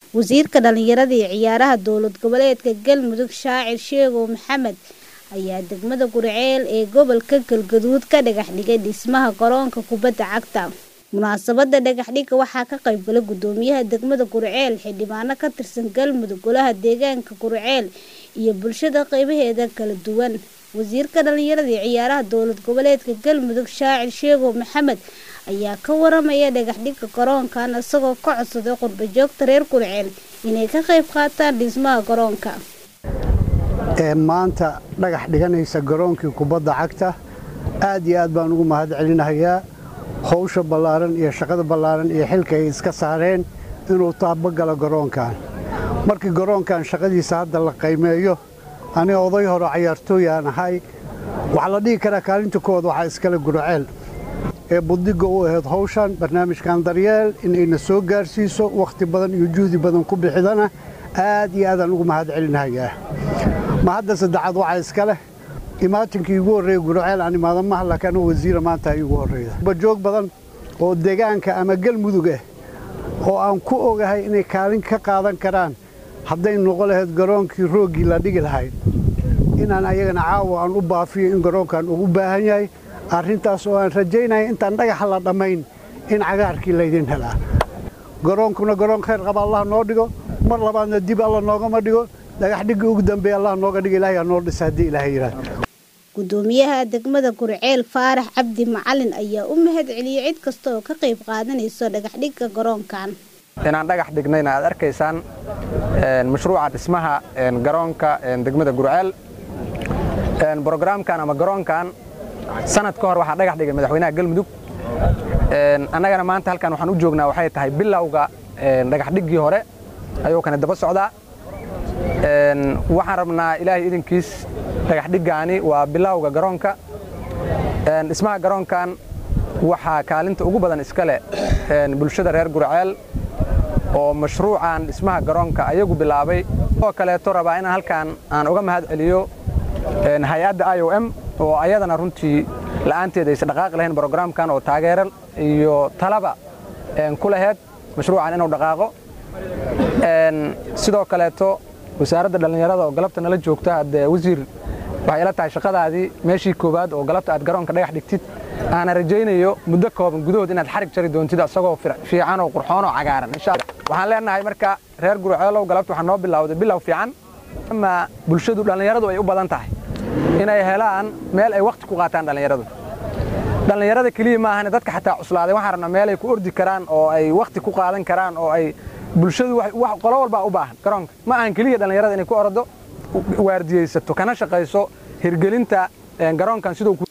wasiirka dhalinyarada iyo ciyaaraha dowlad goboleedka galmudug shaacir sheegow maxamed ayaa degmada gurceel ee gobolka galgaduud ka dhagax dhigay dhismaha garoonka kubadda cagta munaasabada dhagaxdhigga waxaa ka qaybgalay gudoomiyaha degmada gurceel xildhibaano ka tirsan galmudug golaha deegaanka gurceel iyo bulshada qeybaheeda kala duwan wasiirka dhalinyarada iyo ciyaaraha dowlad goboleedka galmudug shaacir sheegow maxamed ayaa ka waramaya dhagaxdhigga garoonkan isagoo ka codsaday qurba joogta reer gurceel inay ka qayb qaataan dhismaha garoonka ee maanta dhagax dhiganaysa garoonkii kubadda cagta aad iyo aad baan ugu mahad celinahayaa howsha ballaaran iyo shaqada ballaaran iyo xilka ay iska saareen inuu taabagalo garoonkan markii garoonkan shaqadiisa hadda la qaymeeyo aniga oday hore cayaartooyaan ahay waxaa la dhihi karaa kaalinta koowaad waxaa iskale gurceel ee buddigga u ahayd howshan barnaamijkan daryeel inayna soo gaarsiiso wakhti badan iyo juhdi badan ku bixidana aad iyo aadaan ugu mahad celinahayaa ma hadda saddexaad waxaa iska leh imaatinkii igu horreeya gurceel aan imaada maha laakiin anuu wasiira maanta igu horreeya bajoog badan oo deegaanka ama galmudug ah oo aan ku ogahay inay kaalin ka qaadan karaan hadday noqo lahayd garoonkii rooggii la dhigi lahayd inaan ayagana caawa aan u baafiyo in garoonkan ugu baahan yahay arrintaas oo aan rajaynaya intaan dhagaxa la dhammayn in cagaarkii laydin helaa garoonkuna garoon khayr qaba allah noo dhigo mar labaadna dib alla noogama dhigo dhagaxdhigii ugu dambeeya allah nooga dhiga ilaahay noo dhisa haddii ilaahay yidhaahdo gudoomiyaha degmada gurceel faarax cabdi macalin ayaa u mahad celiyey cid kasta oo ka qayb qaadanayso dhagaxdhigga garoonkan inaan dhagax dhignayna aad arkaysaan mashruuca dhismaha garoonka degmada gurceel brogramkan ama garoonkan sanad ka hor waxaa dhagax dhigay madaxweynaha galmudug annagana maanta halkan waxaan u joognaa waxay tahay bilowga dhagaxdhiggii hore ayuu kani daba socdaa waxaan rabnaa ilaahay idinkiis dhagaxdhiggaani waa bilowga garoonka dhismaha garoonkan waxaa kaalinta ugu badan iska leh bulshada reer gurceel oo mashruucan dhismaha garoonka ayagu bilaabay oo kaleeto rabaa inaan halkan aan uga mahad celiyo hay-adda i o m oo ayadana runtii la'aanteed aysa dhaqaaqi lahayn brogramkan oo taageero iyo talaba ku laheyd mashruucan inuu dhaqaaqo sidoo kaleeto wasaaradda dhallinyarada oo galabta nala joogta haddee wasiir waxay ila tahay shaqadaadii meeshii koowaad oo galabta aad garoonka dhagax dhigtid aana rajaynayo muddo kooban gudahood inaad xarig jari doontid asagoo fiican oo qurxoon oo cagaaran insha allah waxaan leenahay marka reer gurceelow galabta waxaa noo bilowday bilow fiican ama bulshadu dhallinyaradu ay u badan tahay inay helaan meel ay wakhti ku qaataan dhallinyaradu dhallinyarada keliya maahane dadka xataa cuslaaday waxaan rabnaa meel ay ku ordi karaan oo ay wakhti ku qaadan karaan oo ay bulshadu qolo walbaa u baahan garoonka ma ahan keliya dhallinyarada inay ku ordo waardiyaysato kana shaqayso hirgelinta garoonkan siduu